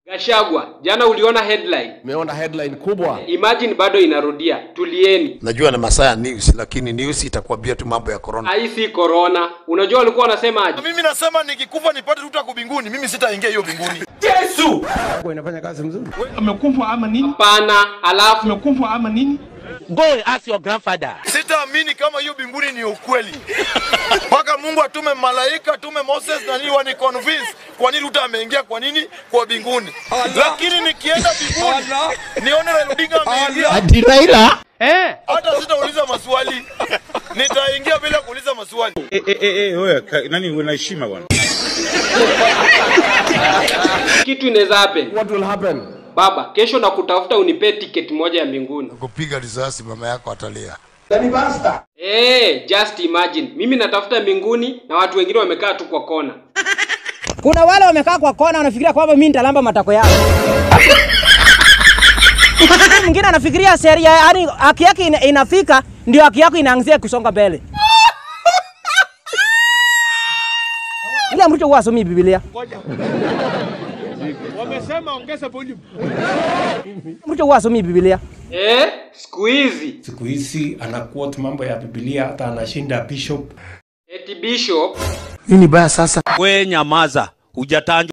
Gashagwa, jana uliona headline. Umeona headline kubwa. Imagine bado inarudia. Tulieni. Najua ni masaa ya news, lakini news itakwambia tu mambo ya corona. Hii si corona. Unajua walikuwa wanasema aje? Mimi nasema nikikufa nipate tuta kubinguni, mimi sitaingia hiyo binguni. Kwa inafanya kazi mzuri. amekufa ama nini? Hapana, alafu Amekufa ama nini? Go and ask your grandfather. Sitaamini kama hiyo binguni ni ukweli. Mpaka Mungu atume malaika, atume Moses na nini wani convince kwa nini Ruto ameingia kwa nini kwa binguni. Lakini nikienda binguni nione Raila Odinga ameingia, Ati Raila? Eh. hata sitauliza maswali. Nitaingia bila kuuliza maswali. Eh, eh, eh, eh, wewe ka- nani una heshima bwana? kitu inaweza happen. What will happen? Baba, kesho na kutafuta unipee ticket moja ya mbinguni. Kupiga risasi mama yako atalia. Eh, just imagine. Mimi natafuta mbinguni na watu wengine wamekaa tu kwa kona. Kuna wale wamekaa kwa kona wanafikiria kwamba mimi nitalamba matako yao. Mwingine anafikiria sheria, yani haki yake ina, inafika ndio haki yako inaanzia kusonga mbele. Ile mtu huwa asomi Biblia. Wamesema ongeza volume. Mtu huwa asomi Biblia. Eh, siku hizi siku hizi ana quote mambo ya Biblia, hata anashinda bishop. eti bishop Nini baya sasa? We nyamaza. Hujatanjwa.